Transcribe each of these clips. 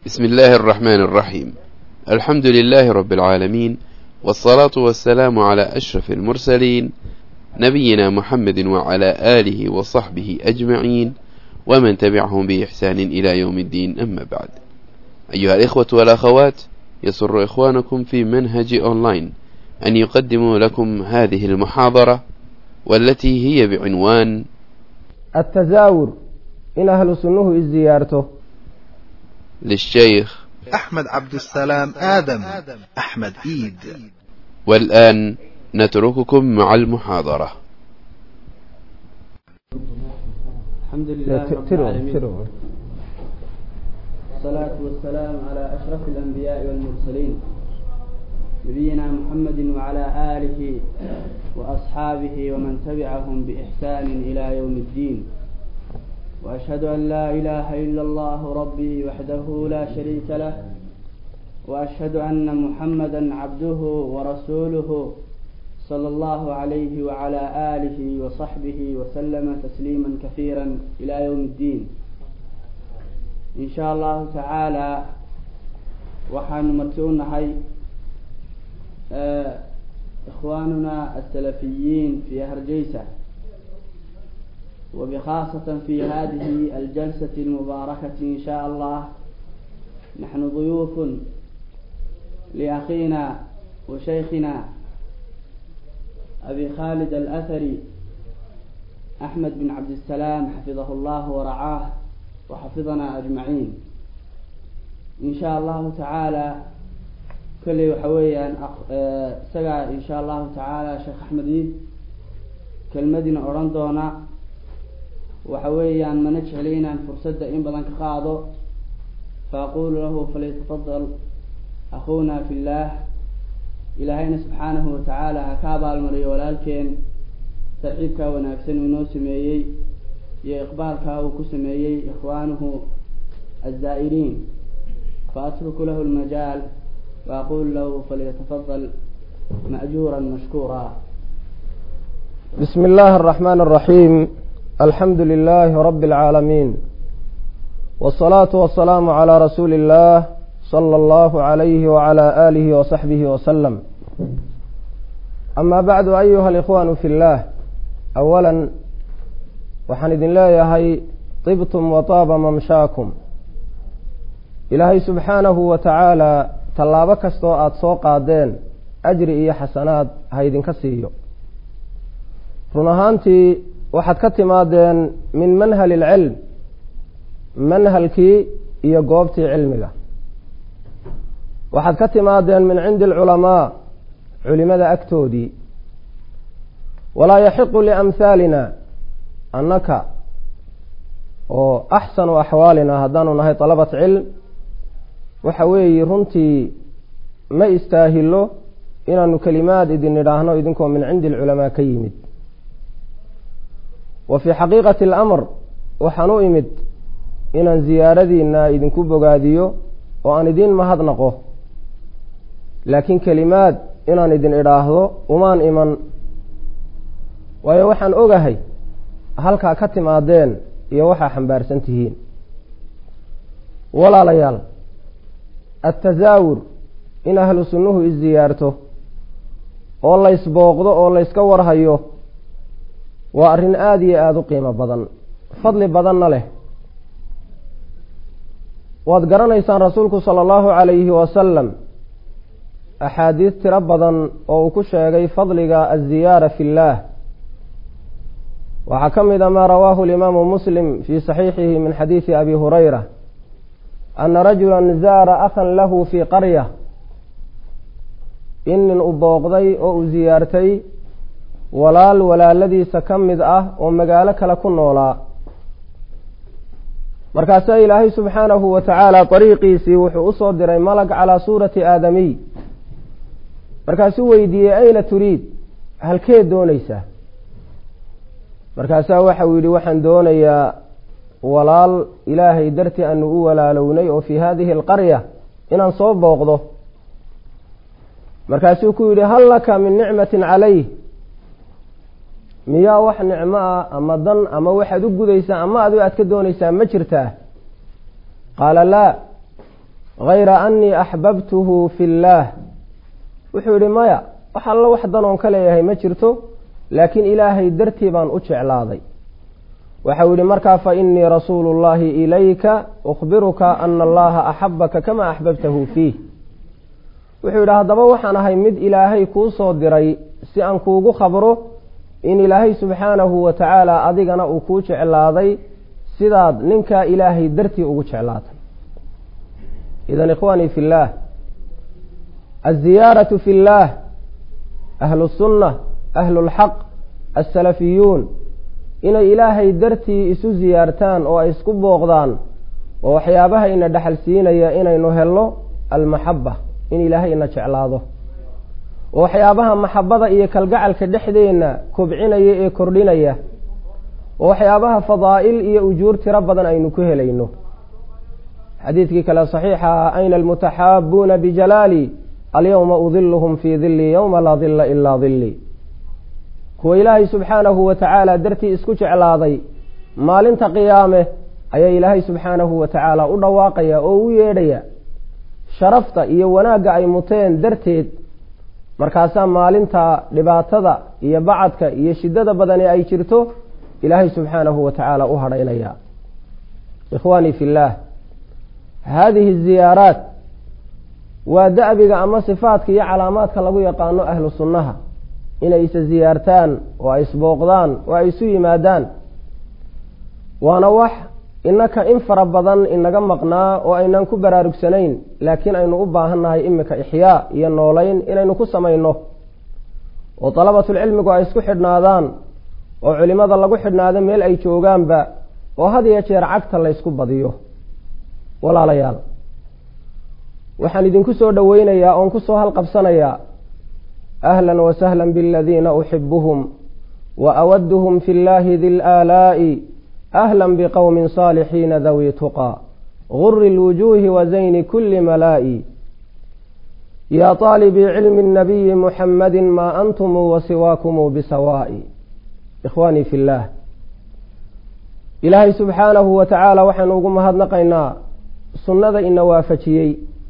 بسم الله الرحمن الرحيم الحمد لله رب العالمين والصلاة والسلام على أشرف المرسلين نبينا محمد وعلى آله وصحبه أجمعين ومن تبعهم بإحسان إلى يوم الدين أما بعد أيها الإخوة والأخوات يسر إخوانكم في منهج أونلاين أن يقدموا لكم هذه المحاضرة والتي هي بعنوان التزاور in ahlu sunnuhu isziyaarto للشيخ أحمد عبد السلام آدم أحمد إيد والآن نترككم مع المحاضرة الحمد لله رب tiro العالمين tiro والصلاة والسلام على أشرف الأنبياء والمرسلين نبينا محمد وعلى آله وأصحابه ومن تبعهم بإحسان إلى يوم الدين وأشهد أن لا إله إلا الله ربي وحده لا شريك له وأشهد أن محمدا عبده ورسوله صلى الله عليه وعلى آله وصحبه وسلم تسليما كثيرا إلى يوم الدين إن شاء الله تعالى waxaanu marti u nahay إخواننا السلفيين في هرجيسة وبخاصة في هذه الجلسة المباركة إن شاء الله نحن ضيوف لأخينا وشيخنا أبي خالد الأثري أحمد بن عبد السلام حفظه الله ورعاه وحفظنا أجمعين إن شاء الله تعالى كلي وحويا سقى إن شاء الله تعالى شيخ أحمد كلمدنا أورندونا وحويا ما نجعلينا فرصة إن بدن كقاضو فأقول له فليتفضل أخونا في الله إلهينا سبحانه وتعالى هكابا المري ولالكين صاحبك وناكسن ونو سميي يا إقبالك وكو سميي إخوانه الزائرين فأترك له المجال وأقول له فليتفضل مأجورا مشكورا بسم الله الرحمن الرحيم الحمد لله رب العالمين والصلاة والسلام على رسول الله صلى الله عليه وعلى آله وصحبه وسلم أما بعد أيها الإخوان في الله أولا waxaan idin leeyahay طibtum wataaba mamshaakum ilaahay subxaanahu wa tacaala tallaabo kastoo aada soo qaadeen ajri iyo xasanaad ha idinka siiyo run ahaantii waxaad ka timaadeen min manhali ilcilm manhalkii iyo goobtii cilmiga waxaad ka timaadeen min cindi alculamaa culimada agtoodii walaa yaxiqu liamhaalina annaka oo axsanu axwaalina haddaanu nahay dalabat cilm waxa weeye runtii ma istaahilo inaanu kelimaad idin idhaahno idinkoo min cindi alculamaa ka yimid wa fii xaqiiqati alamr waxaan u imid inaan ziyaaradiina idinku bogaadiyo oo aan idiin mahadnaqo laakiin kelimaad inaan idin idhaahdo umaan iman waayo waxaan ogahay halkaa ka timaadeen iyo waxaa xambaarsan tihiin walaalayaal attasaawur in ahlu sunnuhu isziyaarto oo laysbooqdo oo layska warhayo waa arrin aada iyo aada u qiimo badan fadli badanna leh waad garanaysaan rasuulku sala allahu calayhi wasalam axaadiis tiro badan oo uu ku sheegay fadliga aziyaara fi illaah waxaa ka mid a maa rawaahu alimaamu muslim fii saxiixihi min xadiidi abi hurayra ana rajulan zaara akhan lahu fii qarya in nin u booqday oo uu ziyaartay walaal walaaladiisa ka mid ah oo magaalo kale ku noolaa markaasaa ilaahay subxaanahu wa tacaala dariiqiisii wuxuu usoo diray malag calaa suurati aadamiy markaasuu weydiiyey ayna turiid halkeed doonaysaa markaasaa waxa uu yidhi waxaan doonayaa walaal ilaahay dartii aanu u walaalownay oo fii haadihi alqarya inaan soo booqdo markaasuu ku yidhi hal laka min nicmatin calayh miyaa wax nicmo ah ama dan ama waxaad u gudaysaa ama adu aad ka doonaysaa ma jirtaa qaala laa hayra annii axbabtuhu fi illaah wuxuu yidhi maya wax allo wax danoon ka leeyahay ma jirto laakiin ilaahay dartii baan u jeclaaday waxau yidhi markaa fa innii rasuulu llaahi ilayka ukhbiruka ana allaha axabaka kama axbabtahu fiih wuxuu yidhi haddaba waxaan ahay mid ilaahay kuu soo diray si aan kuugu khabro in ilaahay subxaanahu wa tacaala adigana uu kuu jeclaaday sidaad ninkaa ilaahay dartii ugu jeclaatay idan ikhwaanii fi illaah aziyaaratu fi illaah ahlu sunna ahlu lxaq assalafiyuun inay ilaahay dartii isu siyaartaan oo ay isku booqdaan oo waxyaabaha ina dhexal siinaya inaynu helno almaxaba in ilaahay ina jeclaado oo waxyaabaha maxabada iyo kalgacalka dhexdeenna kobcinaya ee kordhinaya oo waxyaabaha fadaa'il iyo ujuur tiro badan aynu ku helayno xadiidkii kale saxiixa ah ayna almutaxaabuuna bijalaali alyowma udiluhum fii dilli yowma laa dilla ilaa dilli kuwa ilaahay subxaanahu wa tacaala dartii isku jeclaaday maalinta qiyaame ayaa ilaahay subxaanahu wa tacaala u dhawaaqaya oo u yeedhaya sharafta iyo wanaagga ay muteen darteed markaasaa maalinta dhibaatada iyo bacadka iyo shiddada badani ay jirto ilaahay subxaanahu wa tacaala u hadhaynaya ikhwaanii fi illaah haadihi ziyaaraat waa da'biga ama sifaadka iyo calaamaadka lagu yaqaano ahlu sunnaha inay isa ziyaartaan oo ay isbooqdaan oo ay isu yimaadaan waana wax innaka in fara badan inaga maqnaa oo aynan ku baraarugsanayn laakiin aynu u baahannahay iminka ixyaa iyo noolayn inaynu ku samayno oo dalabatulcilmigu ay isku xidhnaadaan oo culimada lagu xidhnaado meel ay joogaanba oo had iyo jeer cagta laysku badiyo walaalayaal waxaan idinku soo dhoweynayaa oon kusoo halqabsanayaa ahlan wasahlan biladiina uxibuhum wa awaduhum fi llahi di laalaa'i ahlan biqowmin saalixiina dawi tuqaa guri lwujuuhi wa zayni kuli malaa'i yaa طaalibii cilmi الnabiyi muxamadi maa antumuu wasiwaakumuu bisawaa'i ikhwaanii fi اllaah ilaahay subxaanahu wa tacaala waxaynu ugu mahadnaqaynaa sunnada ina waafajiyey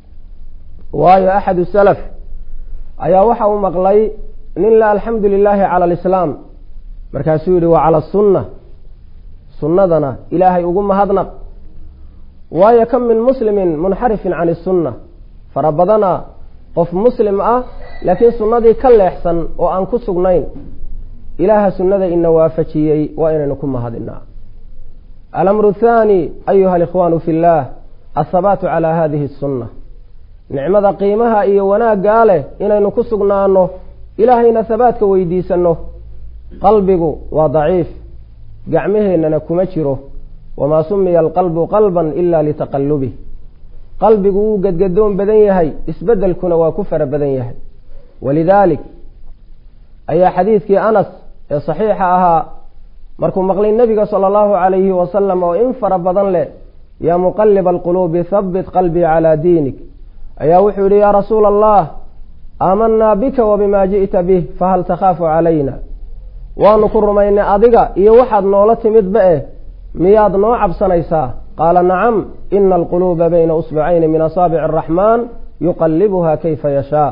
waayo axadu salaf ayaa waxa uu maqlay nin la alxamdu lilaahi cala alislaam markaasuu yihi waa cala asunna sunnadana ilaahay ugu mahadnaq waayo kam min muslimin munxarifin can isunna fara badana qof muslim ah laakiin sunnadii ka leexsan oo aan ku sugnayn ilaaha sunnada ina waafajiyey waa inaynu ku mahadinaa alamru thaani ayuha alikhwaanu fi illaah athabaatu calaa hadihi asunna nicmada qiimaha iyo wanaaggaa leh inaynu ku sugnaano ilaahayna habaadka weydiisanno qalbigu waa daciif gacmaheennana kuma jiro wamaa sumiya alqalbu qalban ila litaqallubih qalbigu wuu gadgadoon badan yahay isbeddelkuna waa ku fara badan yahay walidaalik ayaa xadiidkii anas ee saxiixa ahaa markuu maqlay nebiga sala allahu calayhi wasalam oo in fara badan leh yaa muqaliba alquluubi habbit qalbii calaa diinik ayaa wuxuu yihi yaa rasuula allah aamanaa bika wabima ji'ta bih fahal takhaafu calayna waanu ku rumaynay adiga iyo waxaad noola timidba eh miyaad noo cabsanaysaa qaala nacam ina alquluuba bayna usbacayni min asaabici araxmaan yuqalibuha kayfa yashaa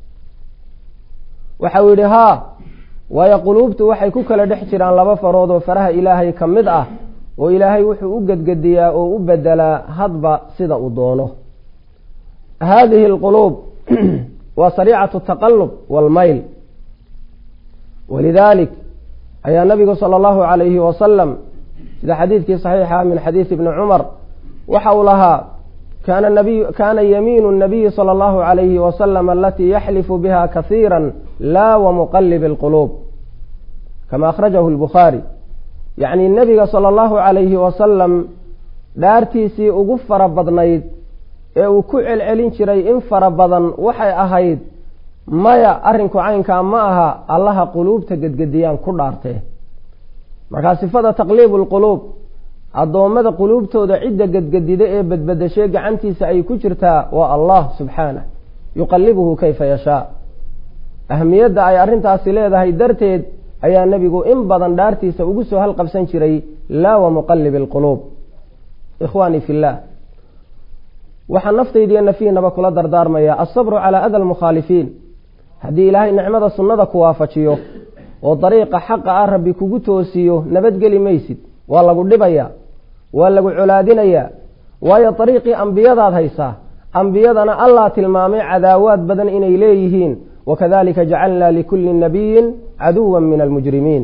waxau yidhi haa waayo quluubtu waxay ku kala dhex jiraan laba farood oo faraha ilaahay ka mid ah oo ilaahay wuxuu u gedgediyaa oo u bedelaa hadba sida uu doono hadihi alquluub waa sariicatu taqalub walmayl walidaalik ayaa nabigu sala allahu calayhi wasalam sida xadiidkii saxiixa min xadiidi ibni cumar waxa uu lahaa kana nabiy kana yamiinu nabiyi sala allahu calayhi wasalam alatii yaxlifu biha kasiira laa wamuqalibi alquluub kama akhrajahu lbukhaari yacni nebiga sala allahu calayhi wasalam dhaartiisii ugu fara badnayd ee uu ku celcelin jiray in fara badan waxay ahayd maya arrinku caynkaa ma aha allaha quluubta gedgediyaan ku dhaartee markaa sifada taqliibu lquluub addoommada quluubtooda cidda gedgedida ee badbadashee gacantiisa ay ku jirtaa waa allah subxaanah yuqalibuhu kayfa yashaa ahmiyadda ay arrintaasi leedahay darteed ayaa nebigu in badan dhaartiisa ugu soo halqabsan jiray laa wa muqalibi alquluub ikhwaanii fi illaah waxaa naftaydiiyo nafihiinaba kula dardaarmaya alsabru calaa ada almukhaalifiin haddii ilaahay nicmada sunnada ku waafajiyo oo dariiqa xaqa ah rabbi kugu toosiyo nabadgeli maysid waa lagu dhibayaa waa lagu colaadinayaa waayo dariiqii ambiyadaad haysaa ambiyadana allah tilmaamay cadaawaad badan inay leeyihiin wakadalika jacalnaa likulli nabiyin caduwa min almujrimiin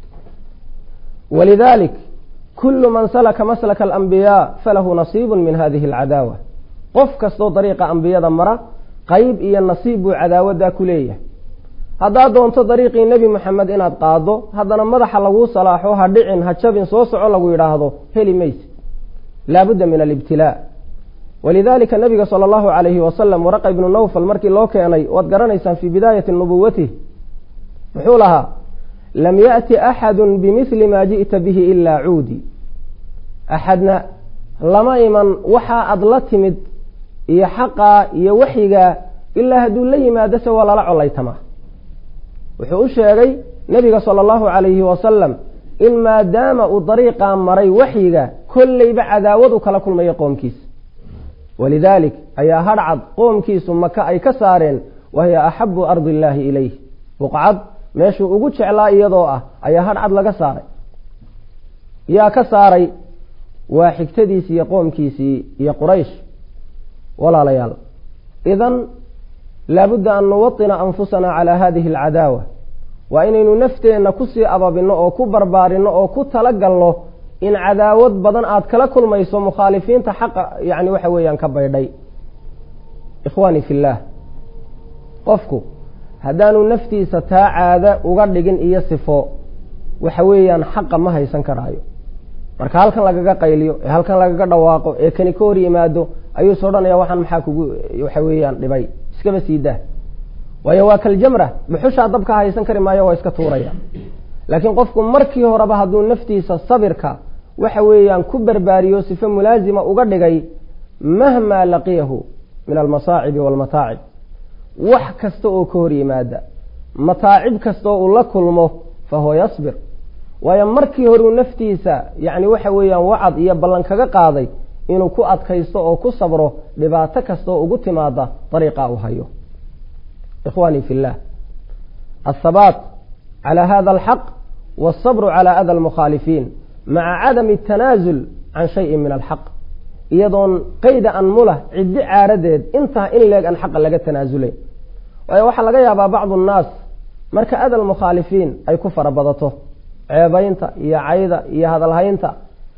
walidalik kulu man salaka maslaka alambiyaa falahu nasiibu min hadihi alcadaawa qof kastoo dariiqa ambiyada mara qeyb iyo nasiib buu cadaawaddaa ku leeyahay haddaad doonto dariiqii nebi moxamed inaad qaado haddana madaxa laguu salaaxo ha dhicin ha jabin soo soco lagu yidhaahdo heli mayse laabudda min alibtilaa walidalika nabiga sala allahu calayhi wasalam waraqa ibnu nawfal markii loo keenay waad garanaysaan fii bidaayati nubuwatih muxuu lahaa lam yaأti axadu bimihli maa ji'ta bihi ilaa cuudi axadna lama iman waxaa aad la timid iyo xaqaa iyo waxyigaa ilaa hadduu la yimaado se waa lala colaytamaa wuxuu u sheegay nebiga sala allahu calayhi wasalam in maadaama uu dariiqaa maray waxyiga kolleyba cadaawadu kala kulmayo qoomkiisa walidaalik ayaa hadhcad qoomkiisu maka ay ka saareen wahiya axabu ardi illaahi ilayh buqcad meeshuu ugu jeclaa iyadoo ah ayaa hadhcad laga saaray yaa ka saaray waa xigtadiisii iyo qoomkiisii iyo quraysh walaalayaal idan laabudda an nuwaطina anfusana calaa hadihi alcadaawa waa inaynu nafteenna kusii ababinno oo ku barbaarinno oo ku talagalno in cadaawad badan aad kala kulmayso mukhaalifiinta xaqa yani waxa weeyaan ka baydhay ikhwaani fillaah qofku haddaanu naftiisa taa caada uga dhigin iyo sifo waxa weeyaan xaqa ma haysan karaayo marka halkan lagaga qayliyo ee halkan lagaga dhawaaqo ee kani ka hor yimaado ayuu is odhanaya waxaan maxaa kugu waxa weeyaan dhibay iskaba sii dah waayo waa kaljamra dhuxushaa dabka haysan kari maayo waa iska tuuraya laakiin qofku markii horeba hadduu naftiisa sabirka waxa weeyaan ku barbaariyo sifo mulaasima uga dhigay mahmaa laqiyahu min almasaacibi waalmataacib wax kasta oo ka hor yimaada mataacib kasta oo uu la kulmo fa huwa yasbir waayo markii horeu naftiisa yacni waxa weeyaan wacad iyo ballan kaga qaaday inuu ku adkaysto oo ku sabro dhibaato kasta oo ugu timaada dariiqa uu hayo ikhwaanii fi llah athabaat calى hada alxaq wاlsabru calى ada almukhaalifiin maca cadami اtanaasul can shayin min alxaq iyadoon qeyda an mulah ciddi caaradeed intaa in leeg an xaqa laga tanaasulayn waayo waxaa laga yaabaa bacdu nnaas marka ada almukhaalifiin ay ku fara badato ceebaynta iyo cayda iyo hadalhaynta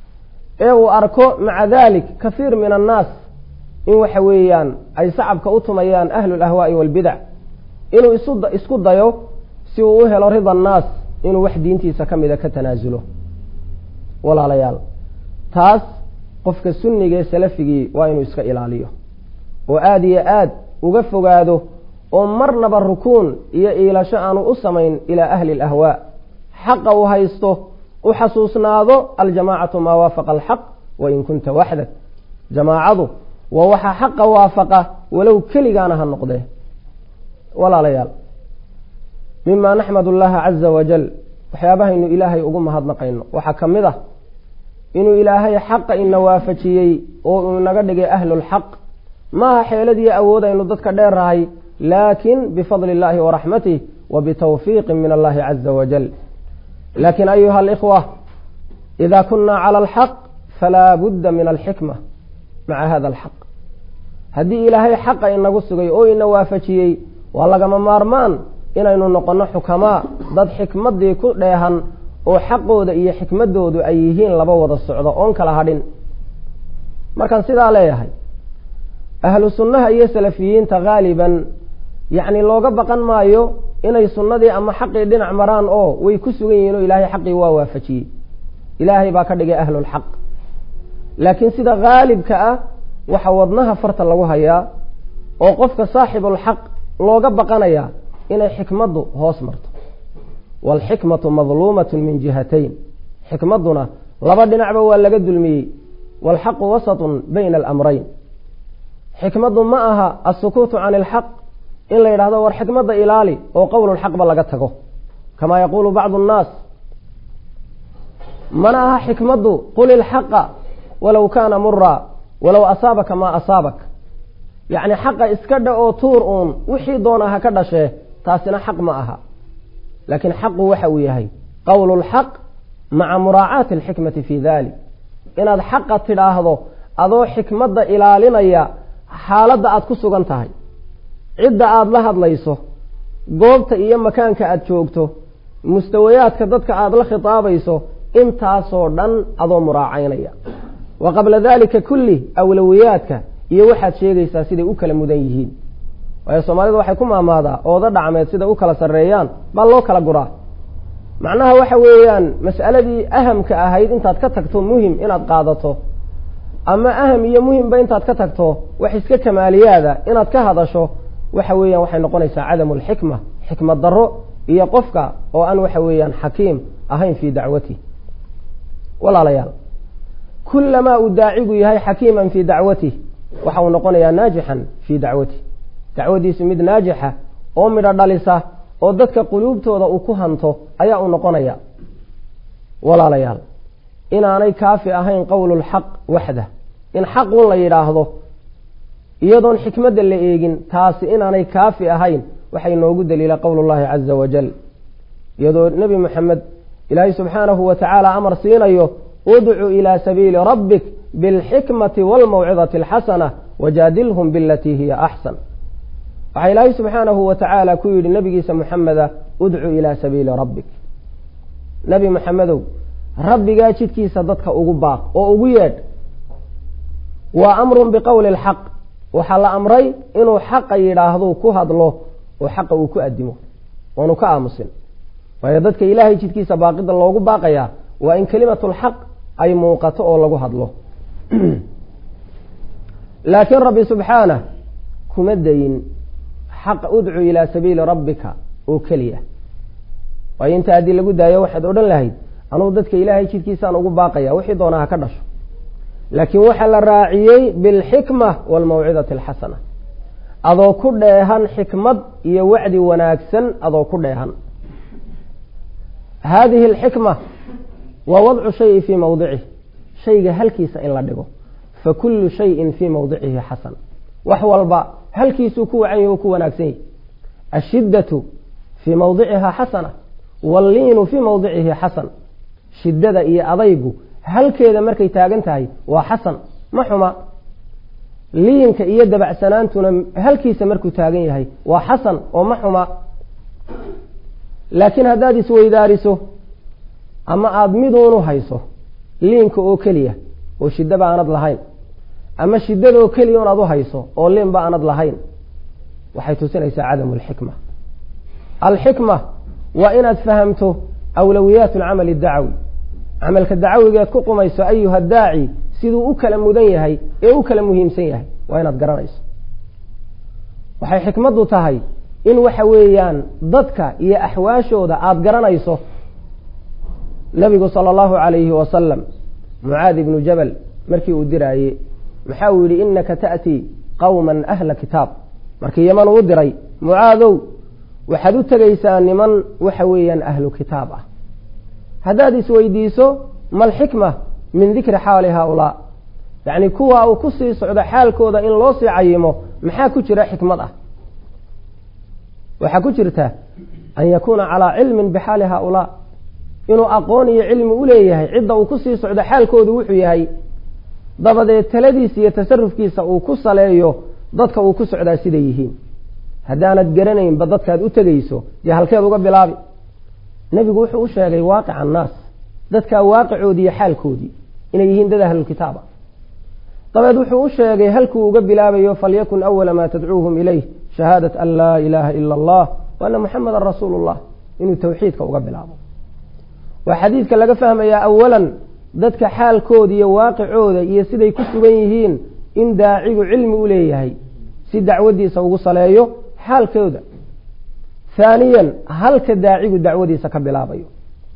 ee uu arko maca dalik kahiir min annaas in waxa weeyaan ay sacabka u tumayaan ahlu lahwaa'i walbidac inuu isku dayo si uu u helo rida annaas inuu wax diintiisa ka mida ka tanaasulo walaalayaal taas qofka sunniga ee salafigii waa inuu iska ilaaliyo oo aada iyo aad uga fogaado oo marnaba rukuun iyo iilasho aanu u samayn ilaa ahli alahwaa xaqa uu haysto u xasuusnaado aljamaacatu maa waafaqa alxaq wain kunta waxdak jamaacadu waa waxaa xaqa waafaqa walow keligaana ha noqdee walaalayaal mima naxmad allaha caza wajal waxyaabahaynu ilaahay ugu mahadnaqayno waxaa ka mid ah inuu ilaahay xaqa ina waafajiyey oo uu inaga dhigay ahlulxaq maaha xeeladiiyo awood aynu dadka dheerrahay laakin bifadli illahi waraxmatih wa bitawfiiqi min allahi caza wajal lakin ayuha alikhwa ida kuna cala alxaq falaa budda min alxikma maca hada alxaq haddii ilaahay xaqa inagu sugay oo ina waafajiyey waa lagama maarmaan inaynu noqonno xukamaa dad xikmaddii ku dheehan oo xaqooda iyo xikmadoodu ay yihiin laba wada socdo oon kala hadhin markaan sidaa leeyahay ahlu sunnaha iyo salafiyiinta haaliban yacni looga baqan maayo inay sunnadii ama xaqii dhinac maraan oo way ku sugan yihiin oo ilaahay xaqii waa waafajiyey ilaahay baa ka dhigay ahlulxaq laakiin sida haalibka ah waxa wadnaha farta lagu hayaa oo qofka saaxibulxaq looga baqanayaa inay xikmaddu hoos marto waalxikmatu madluumatun min jihatayn xikmadduna laba dhinacba waa laga dulmiyey waalxaqu wasatun bayna alamrayn xikmaddu ma aha asukuutu can ilxaq in la yidhahdo war xikmadda ilaali oo qowlulxaqba laga tago kamaa yaquulu bacdu nnaas mana aha xikmaddu qul ilxaqa walow kaana muraa walow asaabaka maa asaabak yacni xaqa iska dha oo tuur uun wixii doona ha ka dhashee taasina xaq ma aha laakiin xaqu waxa uu yahay qowlu lxaq maca muraacaati alxikmati fii dalik inaad xaqa tidhaahdo adoo xikmadda ilaalinaya xaaladda aad ku sugan tahay cidda aada la hadlayso goobta iyo makaanka aada joogto mustawayaadka dadka aada la khitaabayso intaasoo dhan adoo muraacaynaya wa qabla dalika kulli awlowiyaadka iyo waxaad sheegaysaa siday u kala mudan yihiin waayo soomaalida waxay ku maamaadaa ooda dhacmeed siday u kala sarreeyaan baa loo kala guraa macnaha waxa weeyaan mas'aladii ahamka ahayd intaad ka tagto muhim inaad qaadato ama aham iyo muhimba intaad ka tagto wax iska kamaaliyaada inaad ka hadasho waxa weeyaan waxay noqonaysaa cadamu alxikma xikmad darro iyo qofka oo aan waxa weeyaan xakiim ahayn fii dacwati walaalayaal kulamaa uu daacigu yahay xakiiman fii dacwatih waxa uu noqonayaa naajixan fii dacwatih dacwadiisu mid naajixa oo midho dhalisa oo dadka quluubtooda uu ku hanto ayaa uu noqonaya walaalayaal inaanay kaafi ahayn qowlulxaq waxda in xaqun la yidhaahdo iyadoon xikmadda la eegin taasi inaanay kaafi ahayn waxay noogu daliila qowlullahi caza wajal iyadoo nebi moxamed ilaahay subxaanahu wa tacaala amar siinayo udcu ilaa sabiili rabbik bilxikmati waalmawcidati alxasana wajaadilhum bilatii hiya axsan waxaa ilaahay subxaanahu wa tacaala ku yidhi nebigiisa moxameda udcu ilaa sabiili rabbik nebi moxamedow rabbigaa jidkiisa dadka ugu baaq oo ugu yeedh waa amrun biqowli lxaq waxaa la amray inuu xaqa yidhaahdo ku hadlo oo xaqa uu ku adimo oonu ka aamusin waayo dadka ilaahay jidkiisa baaqida loogu baaqayaa waa in kelimatulxaq ay muuqato oo lagu hadlo laakiin rabbi subxaanah kuma dayin xaq udcu ilaa sabiili rabbika oo keliya waayo inta haddii lagu daayo waxaad odhan lahayd anugu dadka ilaahay jidkiisaan ugu baaqaya wixii doonaa ha ka dhasho laakiin waxaa la raaciyey bilxikma waalmawcidati alxasana adoo ku dheehan xikmad iyo wacdi wanaagsan adoo ku dheehan haadihi alxikma waa wadcu shayi fii mawdicih shayga halkiisa in la dhigo fa kullu shayin fii mawdicihi xasan wax walba halkiisuu ku wacan yahi o ku wanaagsan yahi ashiddatu fii mawdiciha xasana walliinu fii mawdicihi xasan shiddada iyo adaygu halkeeda markay taagan tahay waa xasan ma xuma liinka iyo dabacsanaantuna halkiisa markuu taagan yahay waa xasan oo ma xuma laakiin haddaad isweydaariso ama aada miduunu hayso liinka oo keliya oo shiddaba aanad lahayn ama shiddada oo keliya un aad u hayso oo liinba aanad lahayn waxay tusinaysaa cadamu alxikma alxikma waa inaad fahamto awlowiyaat alcamali addacawi camalka dacawigeed ku qumayso ayuha daaci siduu u kala mudan yahay ee u kala muhiimsan yahay waa inaad garanayso waxay xikmaddu tahay in waxa weeyaan dadka iyo axwaashooda aada garanayso nabigu sala allahu calayhi wasalam mucaadi ibnu jabal markii uu diraaye maxaa uu yidhi inaka ta'tii qowman ahla kitaab markii yaman uu diray mucaadow waxaad u tegaysaa niman waxa weeyaan ahlu kitaab ah haddaad isweydiiso malxikma min dikri xaali haaulaa yacni kuwa uu ku sii socdo xaalkooda in loo sii cayimo maxaa ku jira xikmad ah waxaa ku jirta an yakuuna calaa cilmin bixaali haaulaa inuu aqoon iyo cilmi u leeyahay cidda uu ku sii socdo xaalkoodu wuxuu yahay dabadeed taladiisa iyo tasarufkiisa uu ku saleeyo dadka uu ku socdaa siday yihiin haddaanad garanaynba dadkaad u tegayso dee halkeed uga bilaabi nebigu wuxuu u sheegay waaqica annaas dadkaa waaqicoodii iyo xaalkoodii inay yihiin dad ahlulkitaaba dabeed wuxuu u sheegay halkuu uga bilaabayo falyakun awala maa tadcuuhum ilayh shahaadat an laa ilaaha ila allah wa ana muxamadan rasuulu llah inuu tawxiidka uga bilaabo waa xadiidka laga fahmayaa awalan dadka xaalkooda iyo waaqicooda iyo siday ku sugan yihiin in daacigu cilmi u leeyahay si dacwadiisa ugu saleeyo xaalkooda haaniyan halka daacigu dacwadiisa ka bilaabayo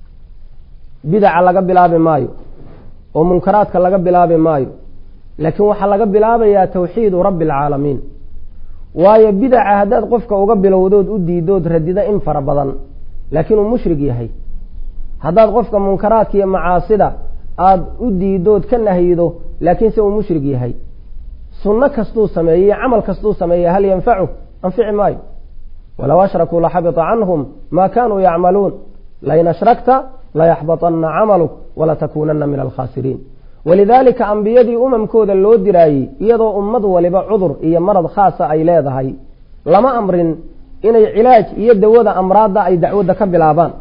bidaca laga bilaabi maayo oo munkaraadka laga bilaabi maayo laakiin waxaa laga bilaabayaa tawxiidu rabbi alcaalamiin waayo bidaca haddaad qofka uga bilowdood u diidood radida in fara badan laakiin uu mushrig yahay haddaad qofka munkaraadka iyo macaasida aada u diidood ka nahyido laakiinse uu mushrig yahay sunno kastuu sameeyey camal kastuu sameeyey hal yanfacu anfici maayo walow ashrakuu laxabita canhum maa kaanuu yacmaluun lain ashrakta layaxbaطana camaluk walatakuunana min alkhaasiriin walidaalika ambiyadii umamkooda loo diraayey iyadoo ummad waliba cudur iyo marad khaasa ay leedahay lama amrin inay cilaaj iyo dawada amraadda ay dacwadda ka bilaabaan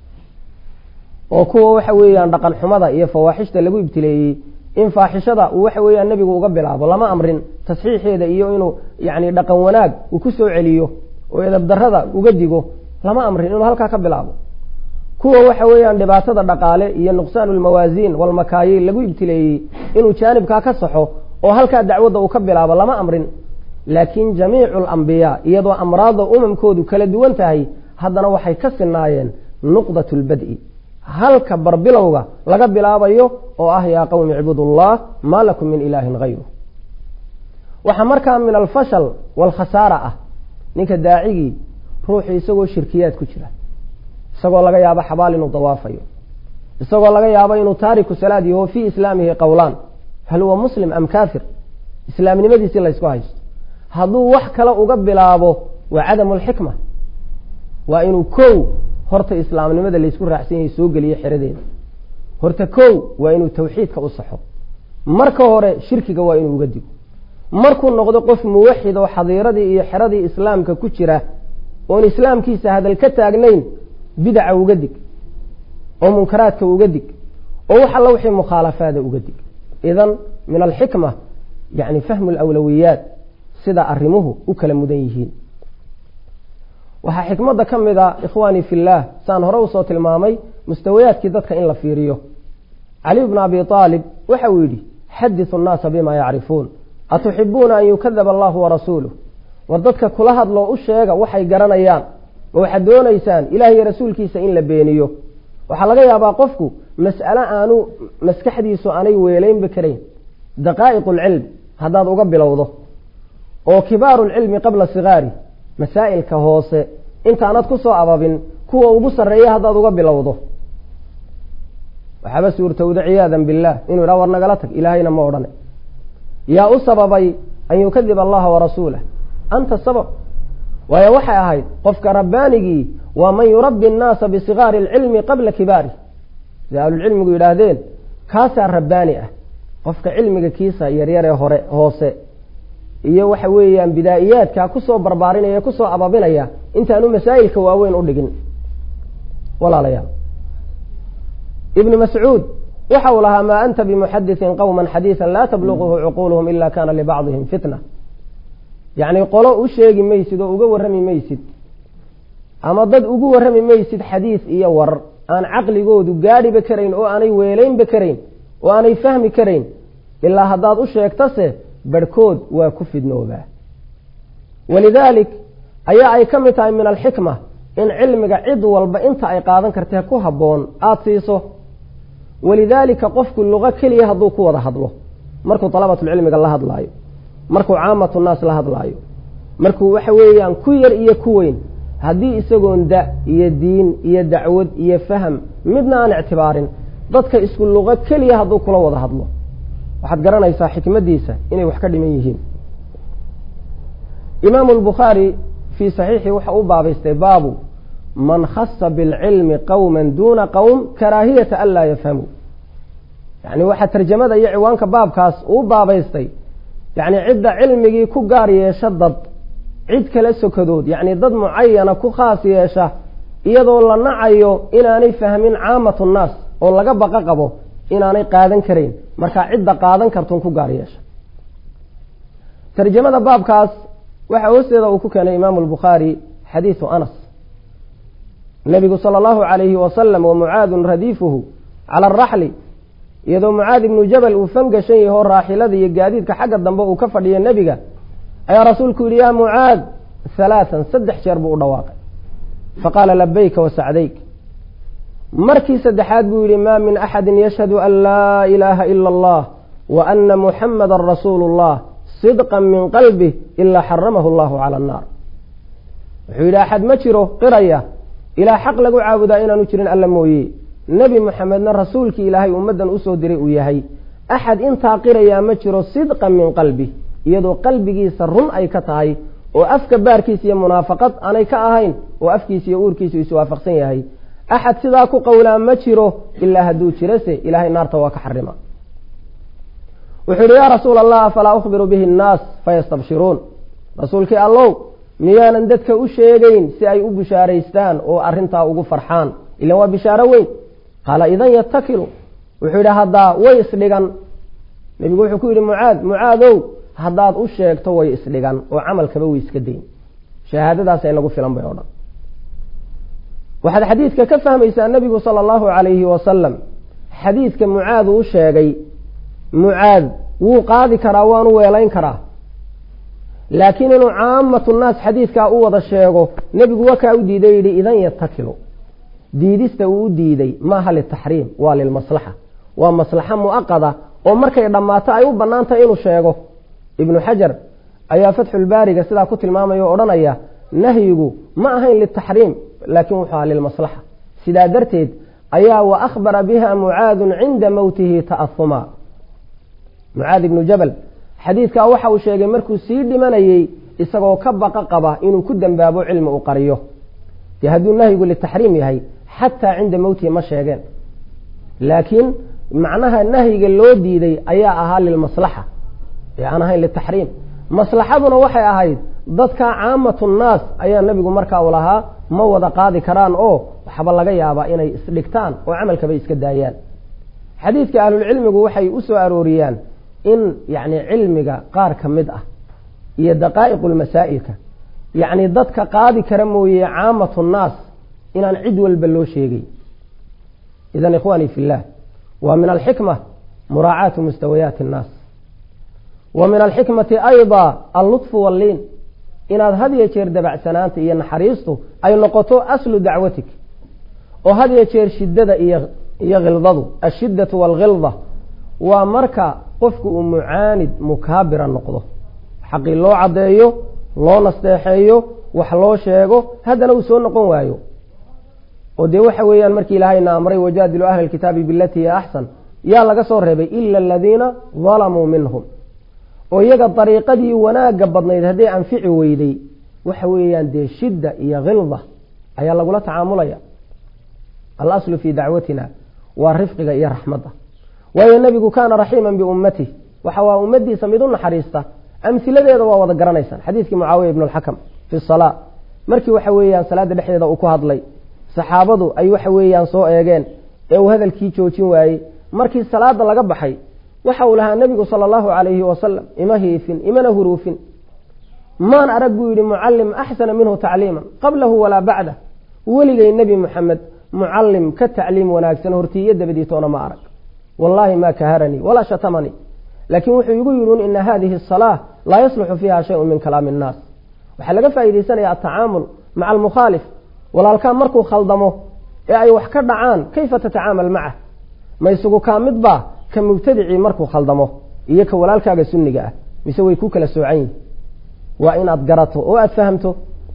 oo kuwa waxa weeyaan dhaqan xumada iyo fawaaxishta lagu ibtileeyey in faaxishada uu waxa weeyaan nebigu uga bilaabo lama amrin tasxiixeeda iyo inuu yacni dhaqan wanaag uu ku soo celiyo oo edabdarrada uga digo lama amrin inuu halkaa ka bilaabo kuwa waxa weeyaan dhibaatada dhaqaale iyo nuqsaan ulmawaasiin walmakaayiil lagu ibtileeyey inuu jaanibkaa ka saxo oo halkaa dacwadda uu ka bilaabo lama amrin laakiin jamiicu alambiyaa iyadoo amraadda umamkoodu kala duwan tahay haddana waxay ka sinaayeen nuqdat lbad'i halka barbilowga laga bilaabayo oo ah yaa qowmi icbudullah maa lakum min ilaahin hayru waxaa markaa min alfashal waalkhasaara ah ninka daacigii ruuxu isagoo shirkiyaad ku jira isagoo laga yaabo xabaal inuu dawaafayo isagoo laga yaabo inuu taariku salaad yaho fii islaamihi qowlaan hal huwa muslim am kaafir islaamnimadiisii laysku haysto hadduu wax kale uga bilaabo waa cadamu alxikma waa inuu kow horta islaamnimada laysku raacsan yahay soo geliyo xeradeeda horta kow waa inuu tawxiidka u saxo marka hore shirkiga waa inuu uga digo markuu noqdo qof muwaxid oo xadiiradii iyo xeradii islaamka ku jira oon islaamkiisa hadal ka taagnayn bidaca uga dig oo munkaraadka uga dig oo wax alla wixii mukhaalafaada uga dig idan min alxikma yani fahmu alawlawiyaat sida arrimuhu u kala mudan yihiin waxaa xikmadda ka mid a ikhwaanii fillaah saan hore usoo tilmaamay mustawayaadkii dadka in la fiiriyo cali bnu abi aalib waxa uu yidhi xadisu nnaasa bima yacrifuun atuxibuuna an yukadaba allahu warasuuluh war dadka kula hadloo u sheega waxay garanayaan ma waxaad doonaysaan ilaah iyo rasuulkiisa in la beeniyo waxaa laga yaabaa qofku mas'ale aanu maskaxdiisu aanay weelaynba karayn daqaa'iq alcilm haddaad uga bilowdo oo kibaaru lcilmi qabla sigaari masaa'ilka hoose intaanad ku soo ababin kuwa ugu sarreeya haddaad uga bilowdo waxaaba suurtowda ciyaadan billaah inuu yidhaha war nagala tag ilaahayna ma odhane yaa u sababay an yukadiba allaha warasuulah anta sabab waayo waxay ahayd qofka rabbaanigii waa man yurabbi annaasa bisigaari alcilmi qabla kibaari sida ahlulcilmigu yidhaahdeen kaasaa rabbaani ah qofka cilmiga kiisa yaryaree hore hoose iyo waxa weeyaan bidaa'iyaadka kusoo barbaarinaya kusoo ababinaya intaanu masaa'ilka waaweyn u dhigin walaalayaal ibnu mascuud waxa uu lahaa maa anta bimuxadiثin qowma xadiiثa laa tabluquhu cuquuluhum ila kana libacdihim fitna yacni qolo u sheegi maysid oo uga warrami maysid ama dad ugu warrami maysid xadiis iyo war aan caqligoodu gaadhiba karayn oo aanay weelaynba karayn oo aanay fahmi karayn ilaa haddaad u sheegtase barhkood waa ku fidnoobaa walidaalik ayaa ay ka mid tahay min alxikma in cilmiga cid walba inta ay qaadan kartee ku habboon aada siiso walidaalika qofku luqo keliya hadduu ku wada hadlo markuu dalabatulcilmiga la hadlaayo markuu caamatu naas la hadlaayo markuu waxa weeyaan ku yar iyo ku weyn haddii isagoon da iyo diin iyo dacwad iyo faham midna aan ictibaarin dadka isku luqo keliya hadduu kula wada hadlo waxaad garanaysaa xikmaddiisa inay wax ka dhiman yihiin imaamu lbukhaari fii saxiixi waxa u baabaystay baabu man khasa bilcilmi qowma duuna qowm karaahiyata an laa yafhamuu yani waxaa tarjamada iyo ciwaanka baabkaas uu baabaystay yani cidda cilmigii ku gaar yeesha dad cid kala sokadood yacni dad mucayana ku khaas yeesha iyadoo la nacayo inaanay fahmin caamatu nnaas oo laga baqa qabo inaanay qaadan karayn markaa cidda qaadan kartun ku gaar yeesha tarjamada baabkaas waxaa hoosteeda uu ku keenay imaamu albukhaari xadiisu anas nabigu sala allahu calayhi wasalam wa mucaadun radiifuhu cala araxli iyadoo mucaad ibnu jabal uu fangashan yaho raaxilada iyo gaadiidka xagga dambe uu ka fadhiya nebiga ayaa rasuulku yidhi yaa mucaad halaatan saddex jeer buu u dhawaaqay faqaala labayka wa sacdayk markii saddexaad buu yidhi maa min axadin yashhadu an laa ilaaha ila allah wa ana muxamadan rasuulu llah sidqan min qalbih ilaa xaramahu allahu cala annaar wuxuu yidhi axad ma jiro qiraya ilaa xaq lagu caabudaa inaanu jirin alla mooye nebi moxamedna rasuulkii ilaahay ummaddan usoo diray uu yahay axad intaa qirayaa ma jiro sidqan min qalbi iyadoo qalbigiisa run ay ka tahay oo afka baarkiisa iyo munaafaqad aanay ka ahayn oo afkiisa iyo uurkiisu iswaafaqsan yahay axad sidaa ku qowlaa ma jiro ilaa hadduu jirase ilaahay naarta waa ka xarima wuxuu yihi yaa rasuula allah afalaa ukhbiru bihi nnaas fayastabshiruun rasuulkii allow miyaanan dadka u sheegayn si ay u bishaaraystaan oo arrintaa ugu farxaan ilan waa bishaaro weyn qaala idan yatakilu wuxuu yidhi haddaa way isdhigan nebigu wuxuu ku yidhi mucaad mucaadow haddaad u sheegto way isdhigan oo camalkaba way iska dayn shahaadadaasa inagu filan bay o dhan waxaad xadiidka ka fahmaysaa nebigu sala allahu calayhi wasalam xadiidka mucaad uu sheegay mucaad wuu qaadi karaa waanu weelayn karaa laakiin inuu caamatu naas xadiidkaa u wada sheego nebigu wakaa u diiday yidhi idan yatakilu diidista uu u diiday maaha litaxriim waa lilmaslaxa waa maslaxa mu'aqada oo markay dhammaato ay u bannaan tahay inuu sheego ibnu xajar ayaa fatxulbaariga sidaa ku tilmaamaya o odhanaya nahyigu ma ahayn litaxriim laakiin wuxuu aha lilmaslaxa sidaa darteed ayaa wa akhbara biha mucaadun cinda mowtihi ta'ahuma mucaad ibnu jabal xadiidkaa waxa uu sheegay markuu sii dhimanayey isagoo ka baqa qaba inuu ku dembaabo cilmi u qariyo dee hadduu nahyigu litaxriim yahay xataa cinda mowtihi ma sheegeen laakiin macnaha nahyiga loo diiday ayaa ahaa lilmaslaxa ee aan ahayn litaxriim maslaxaduna waxay ahayd dadka caamatu nnaas ayaa nebigu markaa u lahaa ma wada qaadi karaan oo waxba laga yaabaa inay isdhigtaan oo camalkaba iska daayaan xadiidka ahlulcilmigu waxay u soo arooriyaan in yacni cilmiga qaar ka mid ah iyo daqaa'iqu lmasaa'ilka yacni dadka qaadi kara mooye caamatu nnaas inaan cid walba loo sheegay idan ikhwaanii fi llah wa min alxikma muraacaatu mustawayaati annaas wa min alxikmati ayda allutfu walliin inaad had yo jeer dabacsanaanta iyo naxariistu ay noqoto aslu dacwatik oo had yo jeer shiddada iyo iyo khildadu ashiddatu waalkhilda waa marka qofku uu mucaanid mukaabira noqdo xaqii loo caddeeyo loo nasteexeeyo wax loo sheego haddana uu soo noqon waayo oo dee waxa weeyaan markii ilaahayna amray wajaadilu ahla alkitaabi bilatii hiya axsan yaa laga soo reebay ila aladiina dalamuu minhum oo iyaga dariiqadii wanaagga badnayd hadday anfici weyday waxa weeyaan dee shidda iyo khilda ayaa lagula tacaamulaya alaslu fii dacwatina waa rifqiga iyo raxmadda waayo nebigu kaana raxiiman biummatih waxa waa ummadiisa mid u naxariista amhiladeeda waa wada garanaysaan xadiidkii mucaawiya ibnu alxakam fi salaa markii waxa weeyaan salaada dhexdeeda uu ku hadlay saxaabadu ay waxa weeyaan soo eegeen ee uu hadalkii joojin waayey markii salaada laga baxay waxa uu lahaa nebigu sala allahu calayhi wasalam ima hiifin imana huruufin maan arag buu yidhi mucallim axsana minhu tacliiman qablahu walaa bacdah weligay nebi muxamed mucallim ka tacliim wanaagsan hortii iyo dabadiitoona ma arag wallaahi ma kaharanii walaa shatamanii laakiin wuxuu igu yidhi ina hadihi asalaa laa yasluxu fiiha shayun min kalaami innaas waxaa laga faa'iidaysanaya atacaamul maca almukhaalif walaalkaa markuu khaldamo ee ay wax ka dhacaan kayfa tatacaamal macah ma isugu kaa mid baa ka mubtadicii markuu khaldamo iyo ka walaalkaaga sunniga ah mise way ku kala soocan yihin waa inaad garato oo aad fahamto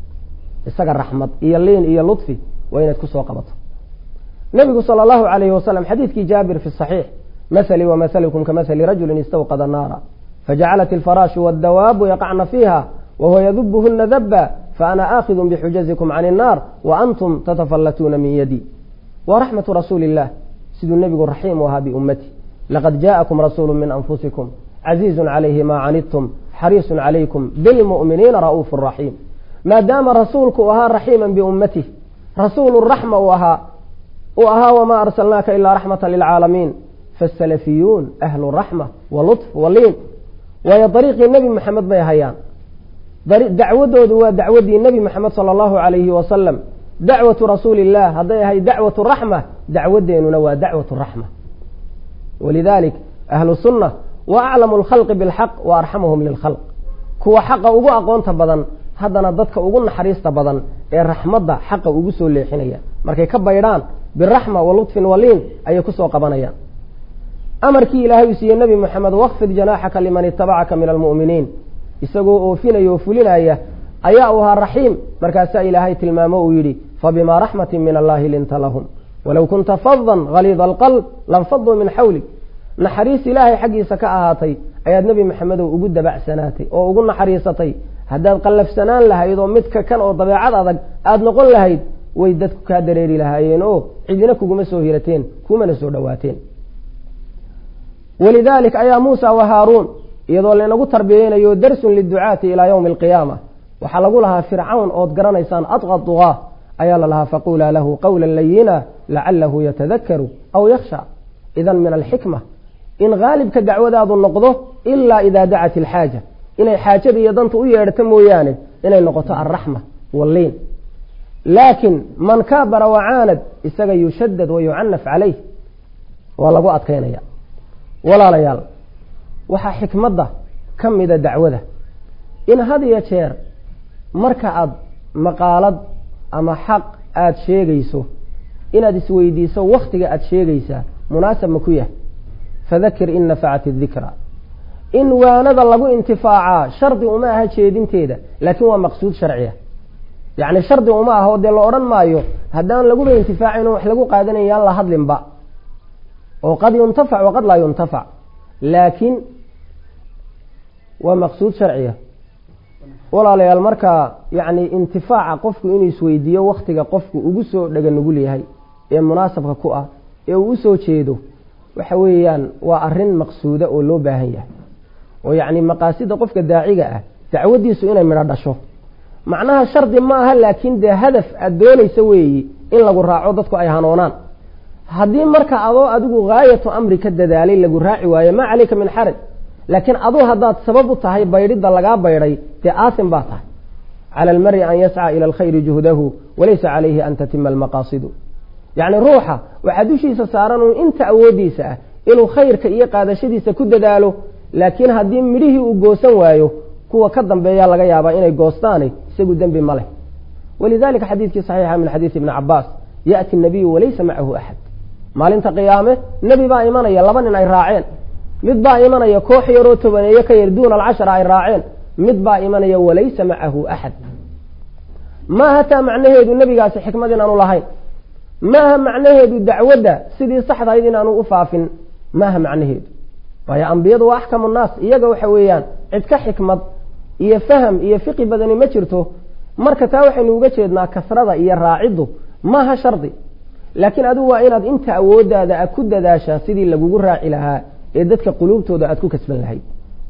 isaga raxmad iyo liin iyo ludfi waa inaad kusoo qabato nabigu sala allahu calayhi wasalam xadiidkii jaabir fi saxiix mahalii wamahalukum kamahali rajulin istawqada naara fajacalat alfaraashu waddawaabu yaqacna fiiha wahuwa yadubuhuna daba faana aakhidu bixujazikum can innaar wa antum tatafallatuuna min yadi wa raxmatu rasuuli illah siduu nebigu raxiim u ahaa biummati laqad jaءakum rasuulu min anfusikum caziizun calayhi ma canidtum xariisun calaykum bilmu'miniina ra'uufu raxiim maadaama rasuulku u ahaa raxiiman biummatih rasuulu raxma uu ahaa uu ahaa wamaa arsalnaaka ilaa raxmata lilcaalamiin faasalafiyuun ahlu raxma wa lutf wa liin waayo dariiqii nebi moxamed bay hayaan dacwadoodu waa dacwadii nebi moxamed sala allahu calayhi wasalam dacwatu rasuuli illah hadday ahay dacwatu raxma dacwadeenuna waa dacwatu raxma walidalik ahlu sunna wa aclamu lkhalqi bilxaq wa arxamuhum lilkhalq kuwa xaqa ugu aqoonta badan haddana dadka ugu naxariista badan ee raxmadda xaqa ugu soo leexinaya markay ka baydhaan biraxma wa lutfin waliin ayay kusoo qabanayaan amarkii ilaahay uu siiyey nebi moxamed wakfid janaaxaka liman itabacaka min almu'miniin isagoo oofinaya oo fulinaya ayaa u ahaa raxiim markaasaa ilaahay tilmaamo uu yidhi fabimaa raxmatin min allahi linta lahum walow kunta fadan haliida alqalb lanfaduu min xawlik naxariis ilaahay xaggiisa ka ahaatay ayaad nebi maxamedow ugu dabacsanaatay oo ugu naxariisatay haddaad qallafsanaan lahayd oo midka kan oo dabeecad adag aada noqon lahayd way dadku kaa dareeri lahaayeen oo cidina kuguma soo hirateen kumana soo dhowaateen walidalik ayaa muusa wa haaruun iyadoo laynagu tarbiyeynayo darsun liducaati ilaa yowmi alqiyaama waxaa lagu lahaa fircawn ood garanaysaan adqa duqaa ayaa la lahaa faqulaa lahu qawla layina lacalahu yatadakaru aw yakhsha idan min alxikma in haalibka dacwadaadu noqdo ilaa idaa dacat ilxaaja inay xaajada iyo danta u yeedhato mooyaane inay noqoto alraxma walliin laakiin man kaabara wacaanad isaga yushadad wa yucanaf calayh waa lagu adkaynaya walaalayaal waxaa xikmadda ka mida dacwada in had iyo jeer marka aada maqaalad ama xaq aada sheegayso inaad isweydiiso wakhtiga aada sheegaysaa munaasab ma ku yahay fadakir in nafacat idikra in waanada lagu intifaacaa shardi uma aha jeedinteeda laakiin waa maqsuud sharciya yacni shardi uma aha oo dee la odhan maayo haddaan laguba intifaacayn oo wax lagu qaadanayn yaan la hadlinba oo qad yuntafac waqad laa yuntafac laakiin waa maqsuud sharciya walaalayaal markaa yacni intifaaca qofku inuu isweydiiyo wakhtiga qofku ugu soo dhega nugul yahay ee munaasabka ku ah ee uu usoo jeedo waxa weeyaan waa arrin maqsuuda oo loo baahan yahay oo yacni maqaasida qofka daaciga ah dacwadiisu inay midho dhasho macnaha shardi ma aha laakiin dee hadaf aada doonaysa weeyi in lagu raaco dadku ay hanoonaan haddii marka adoo adigu haayatu amri ka dadaalay lagu raaci waayo maa caleyka min xaraj laakiin aduu haddaad sabab u tahay baydhidda lagaa baydhay dee aasim baa tahay cala almari an yascaa ila alkhayri juhdahu walaysa calayhi an tatima almaqaasidu yacni ruuxa waxaa dushiisa saaran uun inta awooddiisa ah inuu khayrka iyo qaadashadiisa ku dadaalo laakiin haddii midhihii uu goosan waayo kuwa ka dambeeyaa laga yaabaa inay goostaane isagu dembi ma leh walidalika xadiidkii saxiixa min xadiisi ibni cabaas yaأti nabiyu walaysa macahu axad maalinta qiyaame nebi baa imanaya laba nin ay raaceen mid baa imanaya koox yaroo tobaneeyo ka yar duuna alcashara ay raaceen mid baa imanaya walaysa macahu axad maaha taa macnaheedu nebigaasi xikmad inaanu lahayn maaha macnaheedu dacwadda sidii saxdahayd inaanu u faafin maaha macnaheedu waayo ambiyadu waa axkamu nnaas iyaga waxa weeyaan cid ka xikmad iyo faham iyo fiqi badani ma jirto marka taa waxaynu uga jeednaa kasrada iyo raaciddu maaha shardi laakiin adigu waa inaad inta awooddaada a ku dadaashaa sidii lagugu raaci lahaa ee dadka quluubtooda aad ku kasban lahayd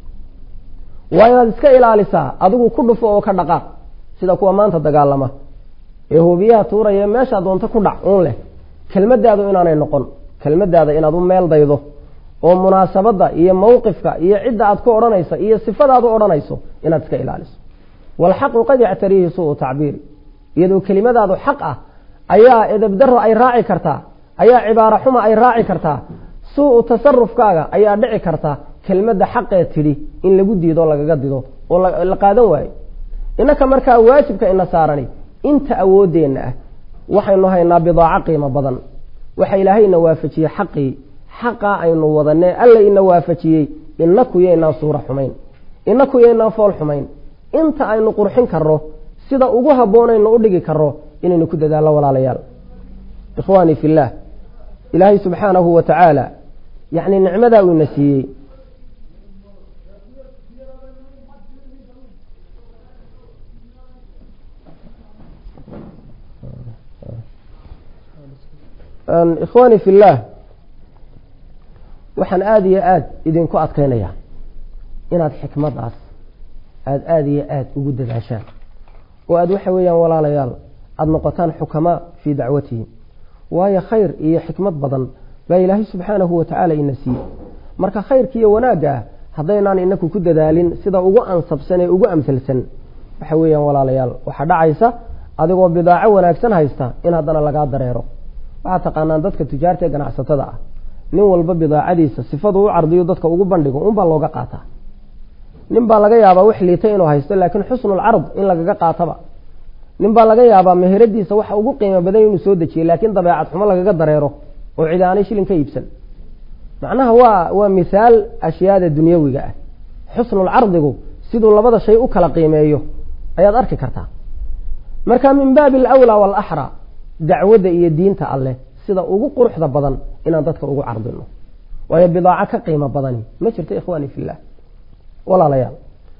waa inaad iska ilaalisaa adigu ku dhufo oo ka dhaqaaq sida kuwa maanta dagaalama ee hoobiyaha tuuraya meeshaa doonto ku dhac uun leh kelmadaadu inaanay noqon kelmadaada inaad u meel daydo oo munaasabadda iyo mawqifka iyo cidda aad ku odhanaysa iyo sifadaad u odhanayso inaad iska ilaaliso waalxaqu qad yactariihi suu tacbiiri iyadoo kelimadaadu xaq ah ayaa edabdaro ay raaci kartaa ayaa cibaaro xuma ay raaci kartaa suu tasarufkaaga ayaa dhici karta kelmadda xaqee tidhi in lagu diido lagaga dido oo la qaadan waayo innaka markaa waajibka ina saarani inta awooddeenna ah waxaynu haynaa bidaaco qiimo badan waxa ilaahayna waafajiyey xaqii xaqaa aynu wadanee alla ina waafajiyey inaku yaynaan suuro xumayn inaku yaynaan fool xumayn inta aynu qurxin karro sida ugu habboonaynu u dhigi karro inaynu ku dadaallo walaalayaal ikhwaanii fillaah ilaahay subxaanahu wa tacaala yacni nicmadaa uu ina siiyey ikhwaanii fillaah waxaan aada iyo aada idinku adkaynayaa inaad xikmadaas aada aada iyo aada ugu dadaashaan oo aada waxa weeyaan walaalayaal aada noqotaan xukamaa fii dacwatihi waayo khayr iyo xikmad badan baa ilaahay subxaanahu wa tacaala ina siiyey marka khayrka iyo wanaagga ah haddaynaan inaku ku dadaalin sida ugu ansabsan ee ugu amsalsan waxa weeyaan walaalayaal waxaa dhacaysa adigoo bidaaco wanaagsan haysta in haddana lagaa dareero waxaad taqaanaan dadka tujaarta ee ganacsatada ah nin walba bidaacadiisa sifadu u cardiyo dadka ugu bandhigo unbaa looga qaataa nin baa laga yaabaa wax liita inuu haysto laakiin xusnulcard in lagaga qaataba nin baa laga yaabaa meheradiisa waxa ugu qiimo badan inuu soo dejiye laakiin dabeecad xumo lagaga dareero oo cid aanay shilin ka iibsan macnaha waa waa mithaal ashyaada dunyawiga ah xusnulcardigu siduu labada shay u kala qiimeeyo ayaad arki kartaa marka min baabi alawlaa waalaxraa dacwadda iyo diinta alleh sida ugu quruxda badan inaan dadka ugu cardino waayo bidaaco ka qiimo badani ma jirto ikhwaani fillah walaalayaal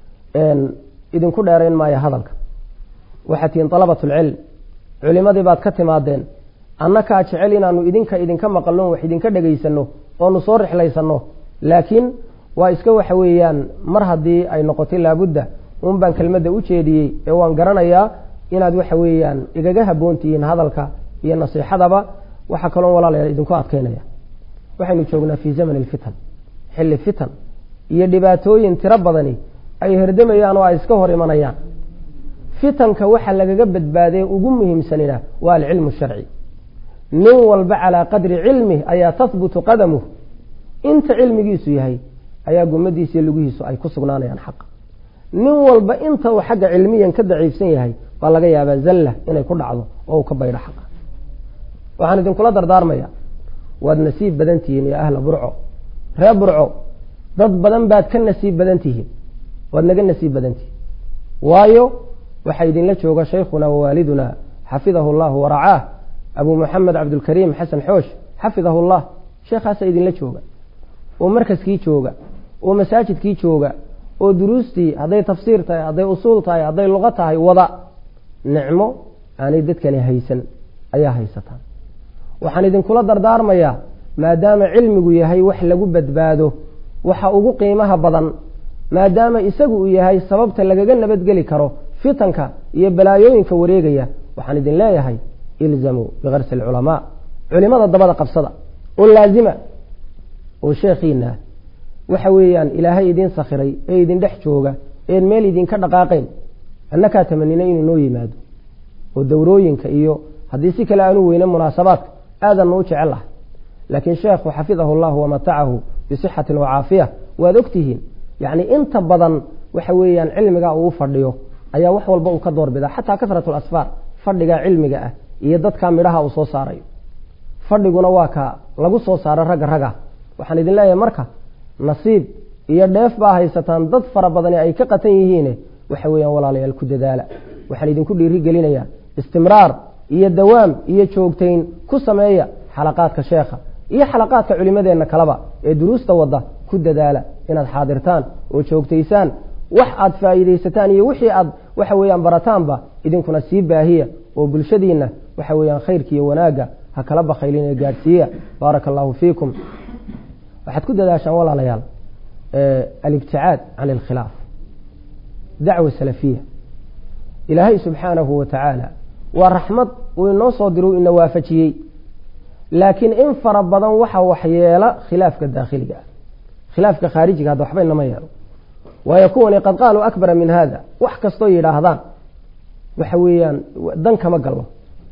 idinku dheerayn maayo hadalka waxaad tihiin dalabatulcilm culimadii baad ka timaadeen annakaa jecel inaanu idinka idinka maqalno wax idinka dhegaysano oonu soo rixlaysanno laakiin waa iska waxa weeyaan mar haddii ay noqotay laabudda un baan kelmadda u jeediyey ee waan garanayaa inaad waxa weeyaan igaga habboontihiin hadalka iyo nasiixadaba waxaa kaloon walaalayaal idinku adkaynaya waxaynu joognaa fii zamani alfitan xilli fitan iyo dhibaatooyin tiro badani ay herdamayaan oo ay iska hor imanayaan fitanka waxa lagaga badbaadee ugu muhiimsanina waa alcilmu sharci nin walba calaa qadri cilmih ayaa tahbutu qadamuh inta cilmigiisu yahay ayaa gumadiisa iyo lugihiisu ay ku sugnaanayaan xaqa nin walba inta uu xagga cilmiyan ka daciifsan yahay baa laga yaabaa zalla inay ku dhacdo oo uu ka baydho xaqa waxaan idinkula dardaarmaya waad nasiib badan tihiin iyo ahla burco ree burco dad badan baad ka nasiib badan tihiin waad naga nasiib badan tihiin waayo waxaa idinla jooga shaykhuna wawaaliduna xafidahu llahu waracaah abu moxamed cabdulkariim xasan xoosh xafidahu llah sheekhaasa idinla jooga oo markaskii jooga oo masaajidkii jooga oo duruustii hadday tafsiir tahay hadday usuul tahay hadday luqo tahay wada nicmo aanay dadkani haysan ayaa haysataan waxaan idinkula dardaarmayaa maadaama cilmigu yahay wax lagu badbaado waxa ugu qiimaha badan maadaama isagu uu yahay sababta lagaga nabadgeli karo fitanka iyo balaayooyinka wareegaya waxaan idin leeyahay ilzamuu bikarsi alculamaa culimada dabada qabsada oo laazima oo sheekhiina waxa weeyaan ilaahay idin sakhiray ee idin dhex jooga een meel idinka dhaqaaqayn annakaa tamanina inuu noo yimaado oo dowrooyinka iyo haddii si kale aanu weyne munaasabaadka aadanna u jecel lahay laakiin sheekhu xafidahu llahu wamatacahu bisixatin wacaafiya waad ogtihiin yacni inta badan waxa weeyaan cilmigaa uu fadhiyo ayaa wax walba uu ka doorbidaa xataa kasrat lasfaar fadhigaa cilmiga ah iyo dadkaa midhaha uu soo saarayo fadhiguna waa ka lagu soo saaro ragga raga waxaan idin leeyahay marka nasiib iyo dheef baa haysataan dad fara badani ay ka qatan yihiine waxa weeyaan walaalayaal ku dadaala waxaan idinku dhiiri gelinayaa istimraar iyo dawaam iyo joogtayn ku sameeya xalaqaadka sheekha iyo xalaqaadka culimadeenna kaleba ee duruusta wadda ku dadaala inaad xaadirtaan oo joogtaysaan wax aad faa'iidaysataan iyo wixii aad waxa weeyaan barataanba idinkuna sii baahiya oo bulshadiinna waxa weeyaan khayrka iyo wanaagga ha kala bakhaylin ee gaadhsiiya baaraka allahu fiikum waxaad ku dadaashaan walaalayaal alibticaad can alkhilaaf dacwa salafiya ilaahay subxaanahu wa tacaala waa raxmad uu inoo soo diru ina waafajiyey laakiin in fara badan waxa waxyeela khilaafka daakhiliga ah khilaafka khaarijiga hadda waxba inama yeelo waayo kuwani qad qaaluu akbara min hada wax kastoo yidhaahdaan waxa weeyaan dan kama gallo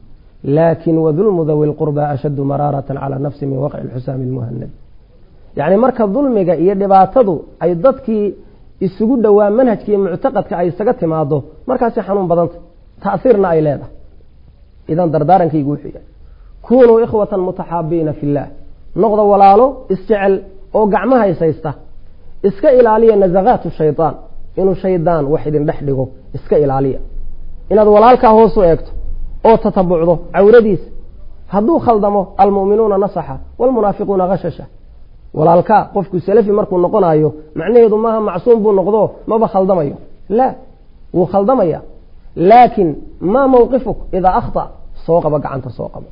laakin wadulmu dawi lqurba ashaddu maraaratan calaa nafsi min waqci lxusaami lmuhanad yacni marka dulmiga iyo dhibaatadu ay dadkii isugu dhowaa manhajka iyo muctaqadka ay isaga timaado markaasi xanuun badanta ta'hiirna ay leedahay idan dardaarankaygu wuxuu yahay kunuu ikhwatan mutaxaabiina fi illaah noqda walaalo isjecel oo gacmaha ishaysta iska ilaaliya nasakaatu shaydaan inuu shaydaan wax idin dhex dhigo iska ilaaliya inaad walaalkaa hoos u eegto oo tatabucdo cawradiisa hadduu khaldamo almu'minuuna nasaxa waalmunaafiquuna khashasha walaalkaa qofku salafi markuu noqonayo macnaheedu maaha macsuum buu noqdo maba khaldamayo la wuu khaldamaya laakin maa mawqifuk idaa akhta soo qaba gacanta soo qabo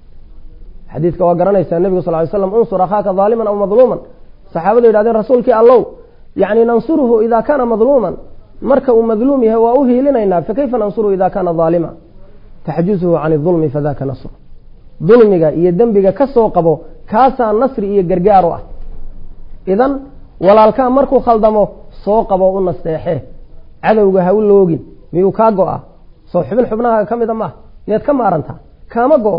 xadiidka waa garanaysaa nebigu sal ly slam unsur akhaaka daaliman aw madluuman saxaabadu yidhahdeen rasuulkii allow yani nansuruhu ida kaana madluuman marka uu madluum yahay waa u hiilinaynaa fakayfa nansuruhu ida kaana daalima taxjuzuhu can idulmi fadaka nasr dulmiga iyo dembiga ka soo qabo kaasaa nasri iyo gargaar u ah idan walaalkaa markuu khaldamo soo qabo u nasteexee cadowga ha u loogin miyuu kaa go-a soo xubin xubnaha ka mida maaha miyaad ka maarantaa kaama go-o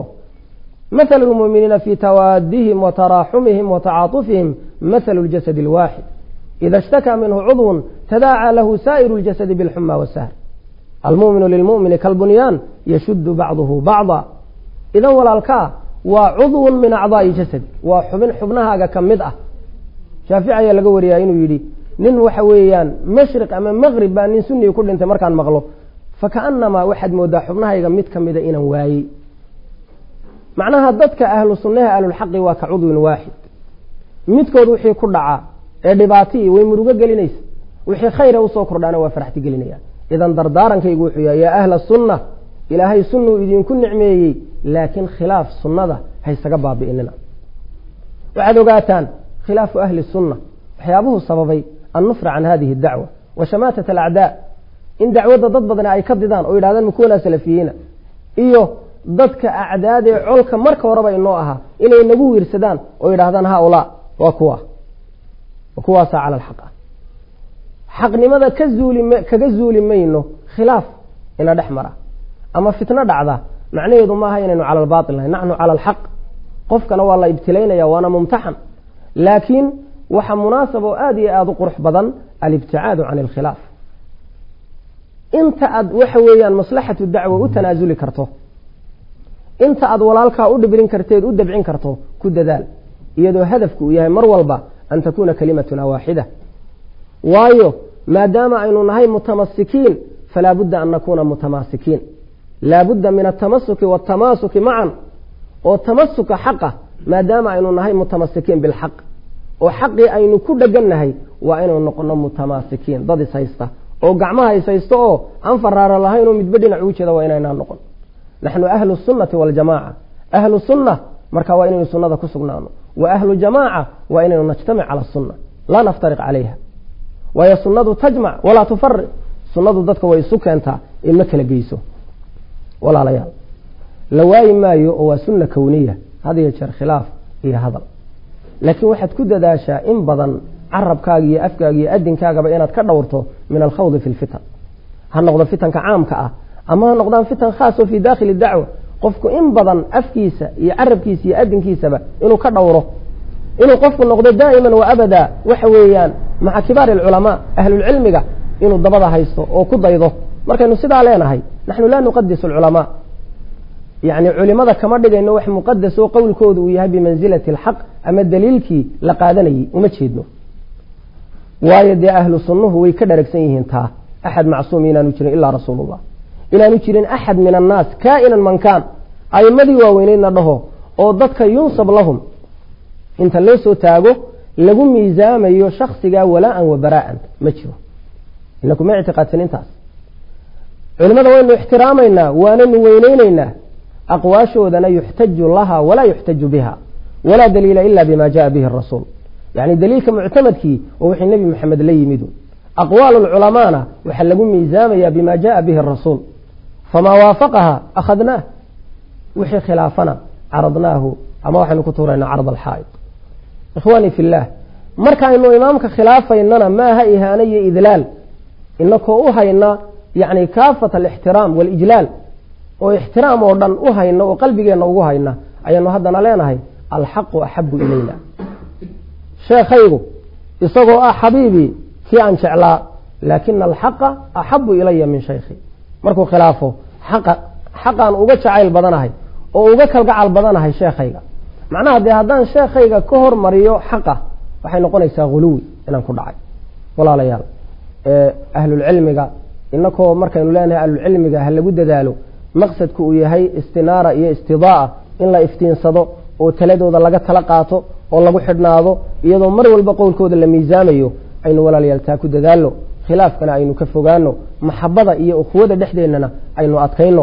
مثل المؤمنين في توادهم وتراحمهم وتعاطفهم مثل الجسد الواحد إذا اشتكى منه عضو تداعى له سائر الجسد بالحمى والسهر المؤمن للمؤمن كالبنيان يشد بعضه بعضا إذا walaalkaa waa cضو min أعضاءi jasad waa xubin xubnahaaga ka mid ah shaafici ayaa laga wariyaa inuu yidhi nin waxa weeyaan mashriq ama maqrib baa nin sunii ku dhintay markaan maqlo fakaأnamaa waxaad moodaa xubnahayga mid ka mida inaan waayey macnaha dadka ahlu sunnaha ahlulxaqi waa ka cudwin waaxid midkood wixii ku dhaca ee dhibaatiii way murugo gelinaysa wixii khayra usoo kordhaana waa faraxti gelinaya idan dardaarankaygu wuxuu yahay yaa ahla sunna ilaahay sunnuu idinku nicmeeyey laakiin khilaaf sunnada haysaga baabi'inina waxaad ogaataan khilaafu ahli sunna waxyaabuhu sababay annufra can hadihi dacwa wa shamaatat alacdaa in dacwadda dad badani ay ka didaan oo yidhahdaan makuwanaa salafiyiina iyo dadka acdaad ee colka marka horeba inoo ahaa inay nagu wiirsadaan oo yidhahdaan haulaa waa kuwa wa kuwaasaa cala alxaq ah xaqnimada ka zuuli kaga zuuli mayno khilaaf ina dhex mara ama fitno dhacda macnaheedu maaha inaynu cala albaatil nahay naxnu cala alxaq qofkana waa la ibtilaynaya waana mumtaxan laakiin waxa munaasab oo aada iyo aada u qurux badan alibticaadu can alkhilaaf inta aad waxa weeyaan maslaxatu dacwa u tanaasuli karto inta aad walaalkaa u dhibrin karteed u dabcin karto ku dadaal iyadoo hadafku uu yahay mar walba an takuuna kalimatuna waaxida waayo maadaama aynu nahay mutamasikiin falaa budda an nakuuna mutamaasikiin laabudda min altamasuki waatamaasuki macan oo tamasuka xaqa maadaama aynu nahay mutamasikiin bilxaq oo xaqii aynu ku dhegannahay waa inaynu noqono mutamaasikiin dad is haysta oo gacmaha is haysto oo aan faraaro lahayn oo midba dhinac ugu jeeda waa inaynaan noqon naxnu ahlu sunnati waljamaaca ahlu sunna marka waa inaynu sunnada ku sugnaano wa ahlu jamaaca waa inaynu najtamic cala sunna laa naftariq calayha waayo sunnadu tajmac walaa tufariq sunnadu dadka way isu keentaa in ma kala geyso walaalayaal la waayi maayo oo waa sunna kowniya had iyo jeer khilaaf iyo hadal laakiin waxaad ku dadaashaa in badan carabkaaga iyo afkaaga iyo adinkaagaba inaad ka dhowrto min alkhawdi fi lfitan ha noqdo fitanka caamka ah ama ha noqdaan fitan khaas oo fii dakhili dacwa qofku in badan afkiisa iyo carabkiisa iyo adinkiisaba inuu ka dhowro inuu qofku noqdo daa'iman wa abada waxa weeyaan maca kibaari alculamaa ahlulcilmiga inuu dabada haysto oo ku daydo markaynu sidaa leenahay naxnu laa nuqadisu alculamaa yacni culimada kama dhigayno wax muqadas oo qowlkooda uu yahay bimansilati alxaq ama daliilkii la qaadanayay uma jeedno waayo dee ahlu sunnuhu way ka dharagsan yihiin taa axad macsuum inaanu jirin ilaa rasuulullah inaanu jirin axad min annaas kaa'inan man kaan a'imadii waaweyneydna dhaho oo dadka yunsab lahum inta loo soo taago lagu miisaamayo shaksigaa walaa'an wa baraa'an ma jiro inaku ma ictiqaadsan intaas culimada waynu ixtiraamaynaa waananu weyneyneynaa aqwaashoodana yuxtaju laha walaa yuxtaju biha walaa daliila ila bima jaءa bihi rasuul yani daliilka muctamadkii oo wixii nebi maxamed la yimidu aqwaal culamaana waxaa lagu miisaamaya bima jaءa bihi rasuul famaa waafaqaha akhadnaah wixii khilaafana caradnaahu ama waxaynu ku tuuraynaa carad alxaa'id ikhwaanii fi اllah markaaynu imaamka khilaafaynana maaha ihaano iyo idlaal inakoo u hayna yani kaafat alixtiraam walijlaal oo ixtiraam oo dhan u hayna oo qalbigeenna ugu hayna ayaanu haddana leenahay alxaqu axabu ilayna sheekhaygu isagoo ah xabiibii kii aan jeclaa laakina alxaqa axabu ilaya min shaykhi markuu khilaafo xaqa xaqaan uga jacayl badanahay oo uga kalgacal badanahay sheekhayga macnaha dee haddaan sheekhayga ka hormariyo xaqa waxay noqonaysaa huluwi inaan ku dhacay walaalayaal ahlulcilmiga inakoo markaynu leenahay ahlulcilmiga ha lagu dadaalo maqsadku uu yahay istinaara iyo istidaa'a in la iftiinsado oo taladooda laga tala qaato oo lagu xidhnaado iyadoo mar walba qowlkooda la miisaamayo aynu walaalayaal taa ku dadaalno khilaafkana aynu ka fogaano maxabada iyo ukhuwada dhexdeennana aynu adkayno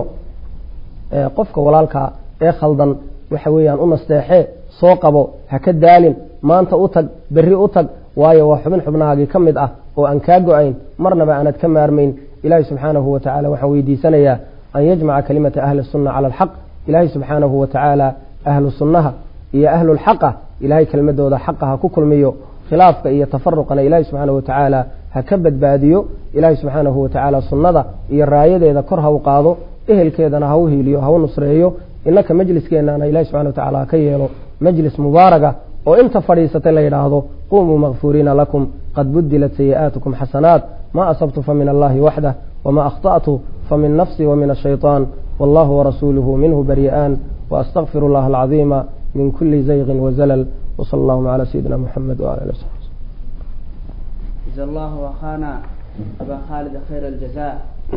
qofka walaalkaa ee khaldan waxa weeyaan u nasteexee soo qabo ha ka daalin maanta u tag berri u tag waayo waa xubin xubnahaagii ka mid ah oo aan kaa go-ayn marnaba aanad ka maarmayn ilaahi subxaanahu wa tacala waxaan weydiisanayaa an yajmaca kalimata ahli sunna cala alxaq ilaahay subxaanahu wa tacaala ahlu sunnaha iyo ahlulxaqa ilaahay kelmadooda xaqa ha ku kulmiyo khilaafka iyo tafaruqana ilaahay subxaanahu wa tacaala ha ka badbaadiyo ilaahay subxaanahu wa tacaala sunnada iyo raayadeeda kor ha u qaado ehelkeedana ha u hiiliyo ha u nusreeyo innaka majliskeenana ilahi subxana wa tacala ha ka yeelo majlis mubaaraga oo inta fadhiisatay la yidhaahdo qumuu makfuuriina lakum qad budilat sayi'aatukum xasanaat ma asabtu famin allahi waxdah wma akhta'tu famin nafsi wamin ashayطaan wallahu warasuuluhu minhu bari'aan waastaqfir اllah alcaظiima min kuli zayqin wazalal wsala allahuma cala sayidina muxamed wala ali wsabi جزا الله أخانا أبا خالد خير الجزاء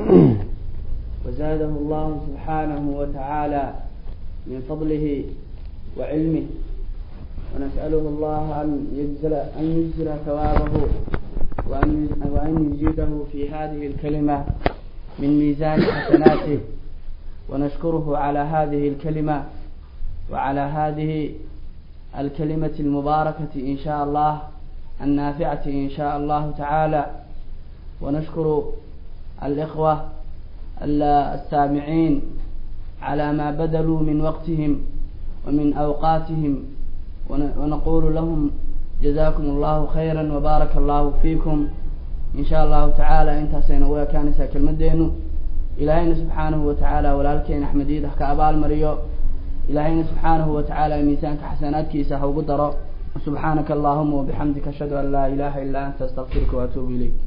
وزاده الله سبحانه وتعالى من فضله وعلمه ونسأله الله أن يجزل أن يجزل ثوابه وأن وأن يزيده في هذه الكلمة من ميزان حسناته ونشكره على هذه الكلمة وعلى هذه الكلمة المباركة إن شاء الله النافعة إن شاء الله تعالى ونشكر الإخوة السامعين على ما بذلوا من وقتهم ومن أوقاتهم ونقول لهم جزاكم الله خيرا وبارك الله فيكم إن شاء الله تعالى انت سينويا كانسا كلمدينو إلهينا سبحانه وتعالى ولالكين أحمد إيدح كأبال مريو إلهينا سبحانه وتعالى ميسانك حسنات كيسا هو قدر سبحانك اللهم وبحمدك أشهد أن لا إله إلا أنت أستغفرك وأتوب إليك